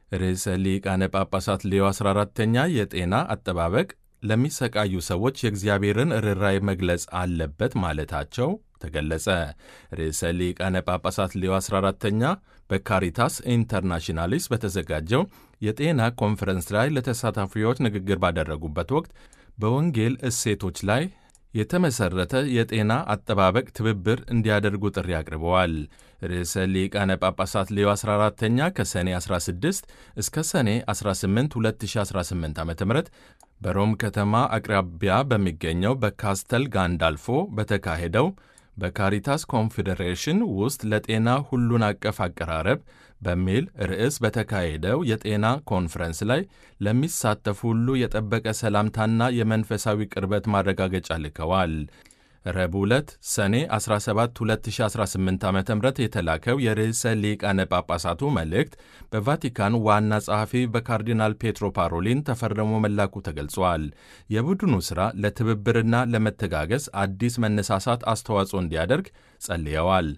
ርዕሰ ሊቃነ ጳጳሳት ሌዮ 14ተኛ የጤና አጠባበቅ ለሚሰቃዩ ሰዎች የእግዚአብሔርን ርኅራኄ መግለጽ አለበት ማለታቸው ተገለጸ። ርዕሰ ሊቃነ ጳጳሳት ሌዮ 14ተኛ በካሪታስ ኢንተርናሽናሊስ በተዘጋጀው የጤና ኮንፈረንስ ላይ ለተሳታፊዎች ንግግር ባደረጉበት ወቅት በወንጌል እሴቶች ላይ የተመሠረተ የጤና አጠባበቅ ትብብር እንዲያደርጉ ጥሪ አቅርበዋል። ርዕሰ ሊቃነ ጳጳሳት ሌዮ 14ተኛ ከሰኔ 16 እስከ ሰኔ 18 2018 ዓ ም በሮም ከተማ አቅራቢያ በሚገኘው በካስተል ጋንዳልፎ በተካሄደው በካሪታስ ኮንፌዴሬሽን ውስጥ ለጤና ሁሉን አቀፍ አቀራረብ በሚል ርዕስ በተካሄደው የጤና ኮንፈረንስ ላይ ለሚሳተፉ ሁሉ የጠበቀ ሰላምታና የመንፈሳዊ ቅርበት ማረጋገጫ ልከዋል። ረቡዕ ዕለት ሰኔ 17 2018 ዓ ም የተላከው የርዕሰ ሊቃነ ጳጳሳቱ መልእክት በቫቲካን ዋና ጸሐፊ በካርዲናል ፔትሮ ፓሮሊን ተፈርሞ መላኩ ተገልጿል። የቡድኑ ሥራ ለትብብርና ለመተጋገዝ አዲስ መነሳሳት አስተዋጽኦ እንዲያደርግ ጸልየዋል።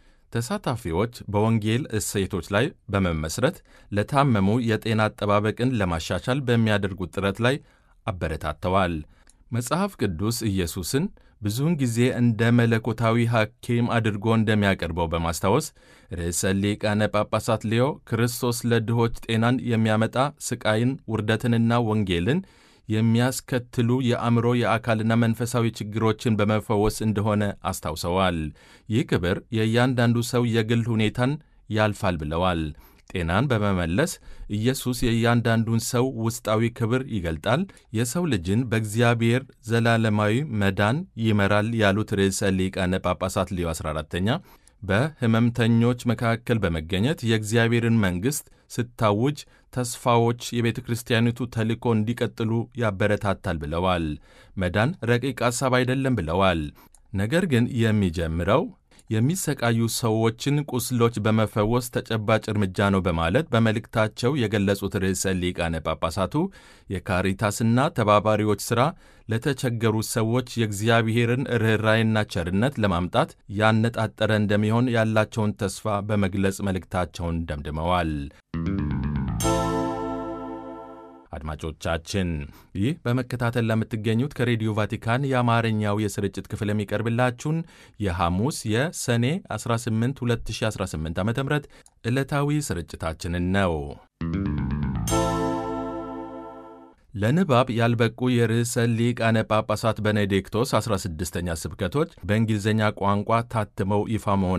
ተሳታፊዎች በወንጌል እሴቶች ላይ በመመስረት ለታመሙ የጤና አጠባበቅን ለማሻሻል በሚያደርጉት ጥረት ላይ አበረታተዋል። መጽሐፍ ቅዱስ ኢየሱስን ብዙውን ጊዜ እንደ መለኮታዊ ሐኪም አድርጎ እንደሚያቀርበው በማስታወስ ርዕሰ ሊቃነ ጳጳሳት ሌዮ ክርስቶስ ለድሆች ጤናን የሚያመጣ ስቃይን፣ ውርደትንና ወንጌልን የሚያስከትሉ የአእምሮ የአካልና መንፈሳዊ ችግሮችን በመፈወስ እንደሆነ አስታውሰዋል። ይህ ክብር የእያንዳንዱ ሰው የግል ሁኔታን ያልፋል ብለዋል። ጤናን በመመለስ ኢየሱስ የእያንዳንዱን ሰው ውስጣዊ ክብር ይገልጣል፣ የሰው ልጅን በእግዚአብሔር ዘላለማዊ መዳን ይመራል ያሉት ርዕሰ ሊቃነ ጳጳሳት ሌዮ 14ተኛ በሕመምተኞች መካከል በመገኘት የእግዚአብሔርን መንግሥት ስታውጅ ተስፋዎች የቤተ ክርስቲያኒቱ ተልእኮ እንዲቀጥሉ ያበረታታል ብለዋል። መዳን ረቂቅ ሐሳብ አይደለም ብለዋል። ነገር ግን የሚጀምረው የሚሰቃዩ ሰዎችን ቁስሎች በመፈወስ ተጨባጭ እርምጃ ነው በማለት በመልእክታቸው የገለጹት ርዕሰ ሊቃነ ጳጳሳቱ የካሪታስና ተባባሪዎች ሥራ ለተቸገሩ ሰዎች የእግዚአብሔርን ርኅራይና ቸርነት ለማምጣት ያነጣጠረ እንደሚሆን ያላቸውን ተስፋ በመግለጽ መልእክታቸውን ደምድመዋል። አድማጮቻችን ይህ በመከታተል ለምትገኙት ከሬዲዮ ቫቲካን የአማርኛው የስርጭት ክፍል የሚቀርብላችሁን የሐሙስ የሰኔ 18 2018 ዓ ም ዕለታዊ ስርጭታችንን ነው። ለንባብ ያልበቁ የርዕሰ ሊቃነ ጳጳሳት ቤኔዲክቶስ 16ኛ ስብከቶች በእንግሊዝኛ ቋንቋ ታትመው ይፋ መሆን